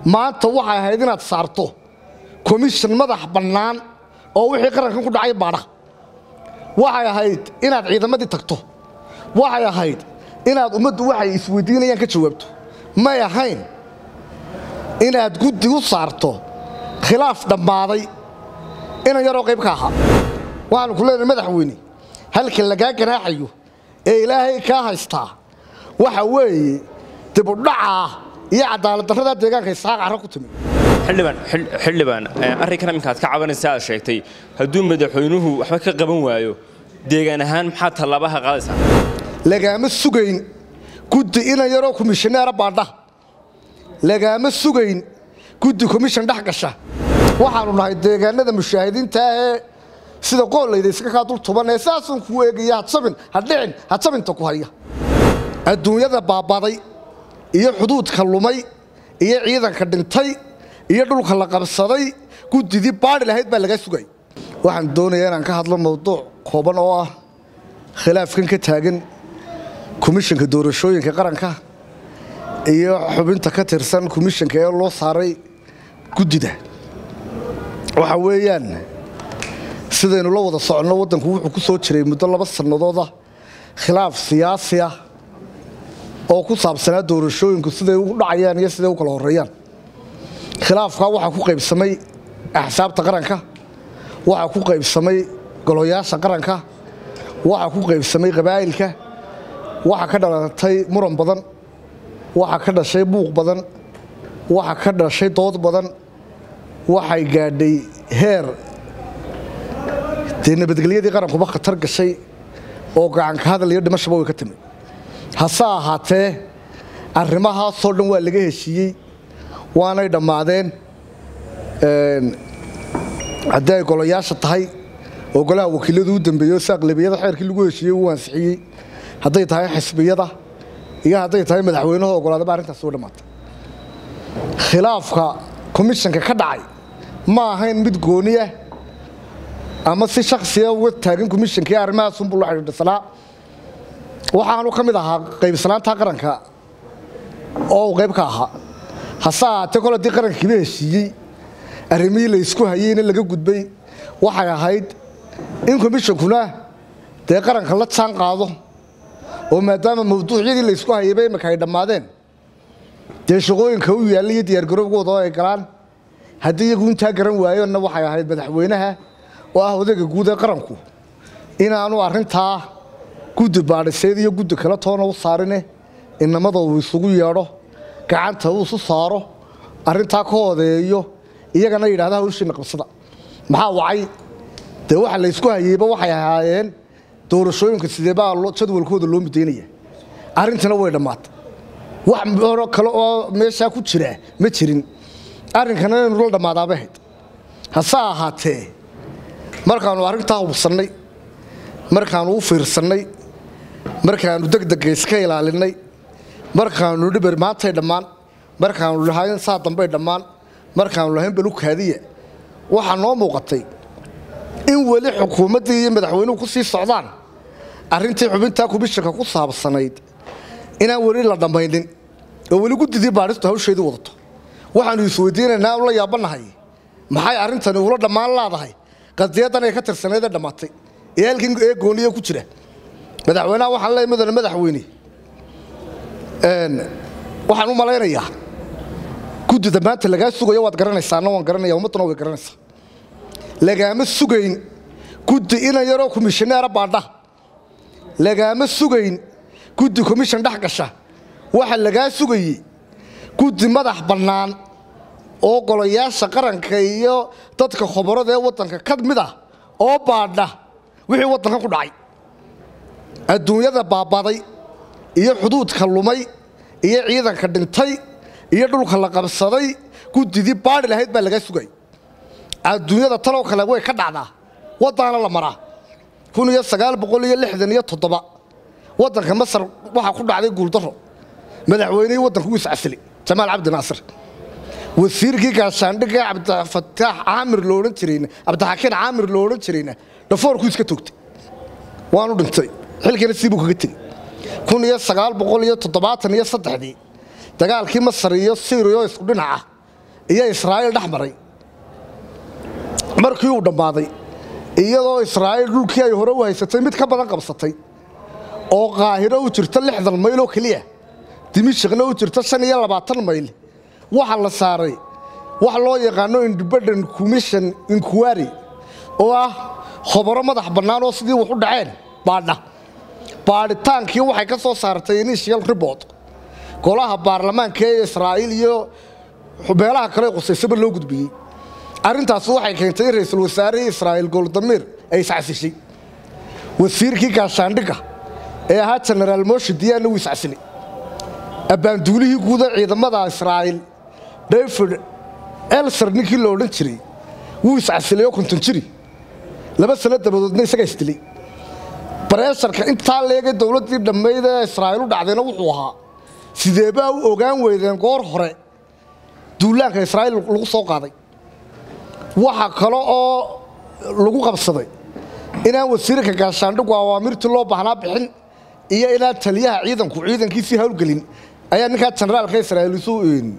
maanta waxay ahayd inaad saarto komishan madax bannaan oo wixii qarankan ku dhacay baadha waxay ahayd inaad ciidamadii tagto waxay ahayd inaad ummaddu waxay isweydiinayaan ka jawaabto may ahayn inaad guddi u saarto khilaaf dhammaaday inan yaroo qayb ka ahaa waxaanu ku leenahay madaxweyne halka lagaa ganaaxayo ee ilaahay kaa haystaa waxa weeye dibudhacaa iyo cadaaladdarradaa deegaanka isaaq carra ku timi xildhibaan xildhibaan arrinkan iminka aad ka cabanaysa aad sheegtay hadduu madaxweynuhu waxba ka qaban waayo deegaan ahaan maxaa tallaabaha qaadaysaa lagaama sugayn guddi inan yaroo komishaneera baadha lagaama sugayn guddi komishan dhex gasha waxaanu nahay deegaanada mushaahidiinta ee sida qoollayda iska kaa dul tuban ee saasun kuu eegaya hadsabin hadhicin hadsabinta ku haya adduunyada baabaday iyo xuduudka lumay iyo ciidanka dhintay iyo dhulka la qabsaday guddidii baadhi lahayd baa lagaa sugay waxaan doonayaa inaan ka hadlo mawduuc kooban oo ah khilaafkan ka taagan komishanka doorashooyinka qaranka iyo xubinta ka tirsan komishanka ee loo saaray guddida waxa weeyaan sidaynu la wada soconno waddanku wuxuu ku soo jiray muddo laba sannadooda khilaaf siyaasi ah oo ku saabsanaa doorashooyinku siday u dhacayaan iyo siday u kala horreeyaan khilaafkaa waxaa ku qaybsamay axsaabta qaranka waxaa ku qaybsamay goloyaasha qaranka waxaa ku qaybsamay qabaa'ilka waxaa ka dhalatay muran badan waxaa ka dhashay buuq badan waxaa ka dhashay dood badan waxay gaadhay heer dee nabadgelyadii qarankuba khatar gashay oo gacanka hadal iyo dhimashaba way ka timi hase ahaatee arrimahaasoo dhan waa laga heshiiyey waanay dhammaadeen haddii ay golayaasha tahay oo golaha wakiiladu u dambeeyey oo si aqlabiyada xeerkii lagu heshiiyey uu ansixiyey hadday tahay xisbiyada iyo hadday tahay madaxweynaha ogolaadaba arrintaasi way dhammaatay khilaafka komishanka ka dhacay ma ahayn mid gooniya ama si shaksiya uga taagan komishankii arrimahaasunbuu la xidhiidhsanaa waxaanu ka mid ahaa qaybsanaanta qaranka oo uu qayb ka ahaa hase ahaatee kol haddii qarankiiba heshiiyey arrimihii la ysku hayeyna laga gudbay waxay ahayd in komishankuna dee qaranka la jaan qaado oo maadaama mawduucyadii la ysku hayayba imika ay dhammaadeen dee shaqooyinka u yaalla iyo diyaargarowgooda oo ay galaan haddii iyagu intaa garan waayonna waxay ahayd madaxweynaha oo ah odayga guud ee qaranku inaanu arrintaa guddi baadhiseed iyo guddi kale toona u saarine inamada uu isugu yeedho gacanta uu isu saaro arrintaa ka odeeyo iyagana yidhahda hawshiina qabsada maxaa wacay dee waxa la ysku hayeyba waxay ahaayeen doorashooyinka sidee baa jadwalkooda loo midaynaya arrintana way dhammaatay wax horo kale oo meeshaa ku jira ma jirin arrinkana inaynu la dhammaadaabay ahayd hase ahaatee markaannu arrintaa hubsannay markaannu u fiirsannay markaannu degdega iska ilaalinnay markaannu dhiber maantay dhammaan markaannu lahayn saa dambay dhammaan markaannu lahayn balukaadiya waxaa noo muuqatay in weli xukuumaddii iyo madaxweynuhu ku sii socdaan arrintii xubintaa komishanka ku saabsanayd inaan weli la dhammaynin oo weli guddidii baadhistu hawsheedii wadato waxaannu isweydiinaynaa la yaabannahay maxay arrintani ula dhammaan laadahay qadiyadan ay ka tirsaneedee dhammaatay ee halkan ee gooniya ku jira madaxweynaha waxaan leeyahay mudane madaxweyne waxaan u malaynayaa guddida maanta lagaa sugayo waad garanaysaana waan garanaya ummadduna way garanaysaa lagaama sugayn guddi inan yaroo komishaneera baadha lagaama sugayn guddi komishan dhex gasha waxa lagaa sugayey guddi madax bannaan oo golayaasha qaranka iyo dadka khobarada ee waddanka ka mid ah oo baadha wixii waddanka ku dhacay adduunyada baabaday iyo xuduudka lumay iyo ciidanka dhintay iyo dhulka la qabsaday guddidii baadhi lahayd baa lagaa sugay adduunyada taloo kale way ka dhacdaa waddaana la maraa kun iyo sagaal boqol iyo lixdan iyo toddoba waddanka masar waxaa ku dhacday guuldarro madaxweynihii waddanka u iscasili jamaal cabdi naasir wasiirkii gaashaandhigga cabdifataax caamir loodhan jirayna cabdixakiin caamir lo odhan jirayna dhafoorku iska toogtay waanu dhintay xilkiina siibuu kaga tegey kun iyo sagaal boqol iyo toddobaatan iyo saddexdii dagaalkii masar iyo syriya oo isku dhinaca iyo israa'iil dhex maray markii uu dhammaaday iyadoo israa'iil dhulkii ay hore u haysatay mid ka badan qabsatay oo qaahiro u jirta lixdan mayl oo keliya dimishikna u jirta shan iyo labaatan mayl waxaa la saaray wax loo yaqaano independent commission inquiry oo ah khobaro madax bannaan oo sidii wax u dhaceen baadha baadhitaankii waxay ka soo saartay initial report golaha baarlamaanka ee israa'iil iyo meelaha kale qusaysaba loo gudbiyey arrintaas waxay keentay in ra'iisul wasaarihii israa'iil goldamir ay iscasishay wasiirkii gaashaandhigga ee ahaa jenaraal moshi diyaanna wuu iscasilay abbaanduulihii guuda ciidamada israa'iil david elser ninkii la odhan jiray wuu iscasilay oo konton jiri laba sano dabadoodna isagaa isdilay bareesharka intaa leegay dowladdii dhammayd ee israa'iil u dhacdayna wuxuu ahaa sideebaa u ogaan weydeen goor hore duulaanka israa'iil lagu soo qaaday waxa kale oo lagu qabsaday inaan wasiirka gaashaandhigu awaamirtii loo baahnaa bixin iyo inaan taliyaha ciidanku ciidankiisii hawlgelin ayaa ninkaa jenaraalka israa'iil isu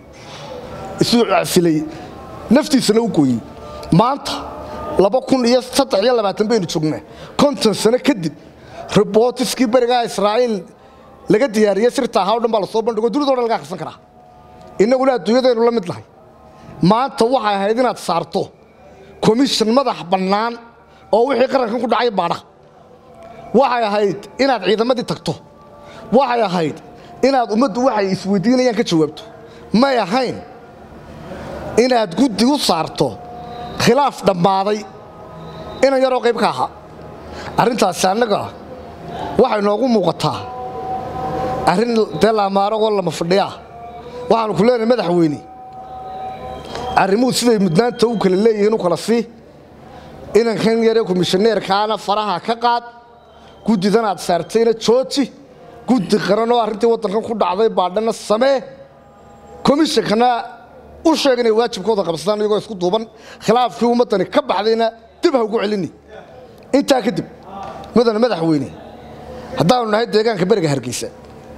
isu casilay naftiisana u gooyey maanta laba kun iyo saddex iyo labaatan baynu joognaa konton sano kadib ribootiskii berigaa israa'iil laga diyaariyey sirta ahaa o dhan baa lasoo bandhigo dunidao dhan laga akhrisan karaa innaguna adduunyadaynu la mid nahay maanta waxay ahayd inaad saarto komishan madax bannaan oo wixii qarankan ku dhacay baadha waxay ahayd inaad ciidamadii tagto waxay ahayd inaad ummaddu waxay isweydiinayaan ka jawaabto may ahayn inaad guddi u saarto khilaaf dhammaaday inan yaroo qayb ka ahaa arrintaasi annaga waxay noogu muuqataa arrin dee laamaaragoo lama fadhiyaa waxaanu ku leenahay madaxweyne arrimuhu siday mudnaanta u kala leeyihiin u kala sii inankan yaree komishaneerkaana faraha ka qaad guddidan aad saartayna jooji guddi qaran oo arrintii waddankan ku dhacday baadhana samee komishankana u sheeg inay waajibkooda qabsadaan iyagoo isku duuban khilaafkii ummaddani ka baxdayna dib ha ugu celini intaa kadib mudane madaxweyne haddaanu nahay deegaanka beriga hargeysa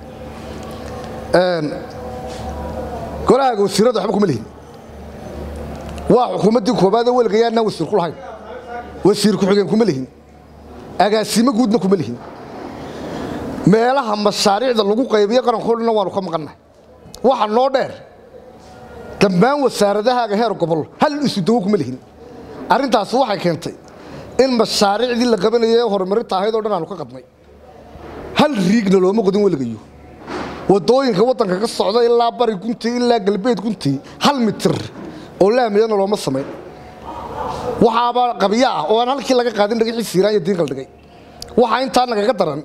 golahaaga wasiirada waxba kuma lihin waa xukuumaddii koobaadee weligayaannaan wasiir ku lahayn wasiir ku-xigeen kuma lihin agaasimo guudna kuma lihin meelaha mashaariicda lagu qaybiyo qarankoo dhanna waanu ka maqannahay waxa noo dheer dhammaan wasaaradahaaga heer gobol hal isu dawo kuma lihin arrintaasi waxay keentay in mashaariicdii la qabanayay ee horumarinta ahayd oo dhan aanu ka qadnay hal riigna looma qodin weligayo waddooyinka waddanka ka socda ilaa bari guntii ilaa galbeed guntii hal mitir oo laamiyana looma samayn waxaaba qabyo ah oo aan halkii laga qaadin dhagixii siiraan iyo diinqal dhigay waxaa intaa nagaga daran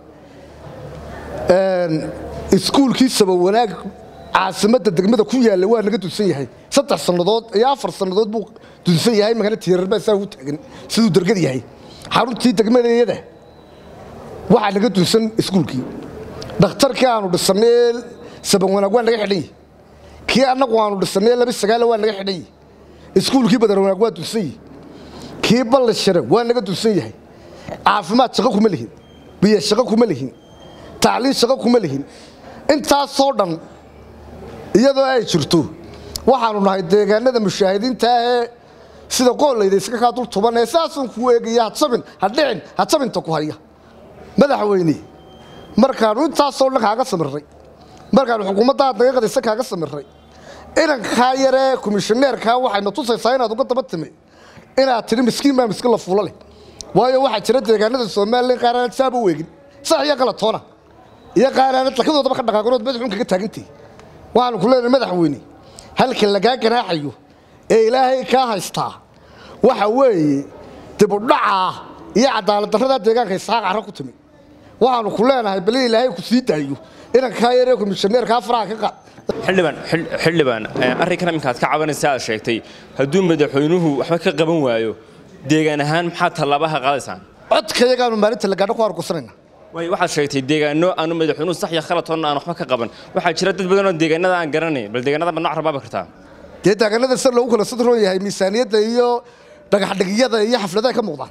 iskuulkii sabawanaag caasimadda degmada ku yaalla waa naga dunsan yahay saddex sannadood iyo afar sannadood buu dunsan yahay magana tiirarbaa saa ugu taagan siduu dergad yahay xaruntii degmadayada waxaa naga dunsan iskuulkii dhakhtarkii aanu dhisannay sabanwanaag waa naga xidhan yahay kii annagu aanu dhisannay laba sagaala waa naga xidhan yahay iskuulkii badarwanaag waa dunsan yahay kii ballishare waa naga dunsan yahay caafimaad shaqo kuma lihin biyo shaqo kuma lihin tacliin shaqo kuma lihin intaasoo dhan iyadoo ay jirto waxaanu nahay deegaanada mushaahidiinta ah ee sida qoollayda iska kaa dul tuban ee saasuun kuu eegaya hadsabin hadhicin hadsabinta ku haya madaxweyne markaannu intaasoo dhan kaaga samirray markaannu xukuumadda aad naga qadaysa kaaga samirray inankaa yaree komishaneerkaa waxayna tusaysaa inaad uga daba timi inaad tidhi miskiin baa miskiin la fuulo leh waayo waxaa jira deegaanada somalilan qaaraanad saaba u eegin sax iyo qalatoona iyo qaaraanad lakadoodaba ka dhaqaaqanood madaxuun kaga taagantay waxaanu ku leenahay madaxweyne halka lagaa ganaaxayo ee ilaahay kaa haystaa waxa weeye dibudhacaa iyo cadaaladdarradaa deegaanka isxaaq carra ku timi waxaanu ku leenahay bal in ilaahay ku sii daayo inankaa yaree komishaneerkaa faraha ka qaad xildhibaan xildhibaan arrinkan iminka aad ka cabanaysa aad sheegtay hadduu madaxweynuhu waxba ka qaban waayo deegaan ahaan maxaa tallaabaha qaadaysaan codkayagaanu maalinta la gaadho ku argusanayna waayo waxaad sheegtay deegaano aanu madaxweynuhu sax iyo khalatoonna aan waxba ka qaban waxaa jira dad badan oo deegaanada aan garanayn bal deegaanada ma nooc rabaabi kartaa dee deegaanada sida loogu kala sadroon yahay miisaaniyadda iyo dhagaxdhigiyada iyo xafladaha ka muuqdaan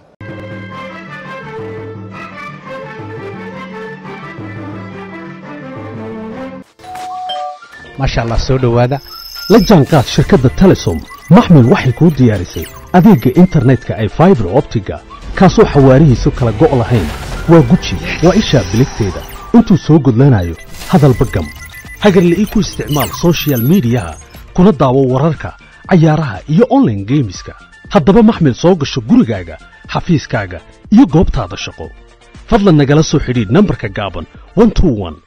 maasha allah soo dhowaada la jaanqaad shirkadda telesom maxmil waxay kuu diyaarisay adeegga internetka ay faibar optiga kaasoo xawaarihiisu kala go' lahayn waa guji waa ishaa biligteeda intuu soo gudlanayo hadalba gam hagarle ii ku isticmaal soshiyal miidiyaha kuna daawo wararka cayaaraha iyo onlaine geemiska haddaba maxmil soo gasho gurigaaga xafiiskaaga iyo goobtaada shaqo fadlan nagala soo xidhiidh nambarka gaaban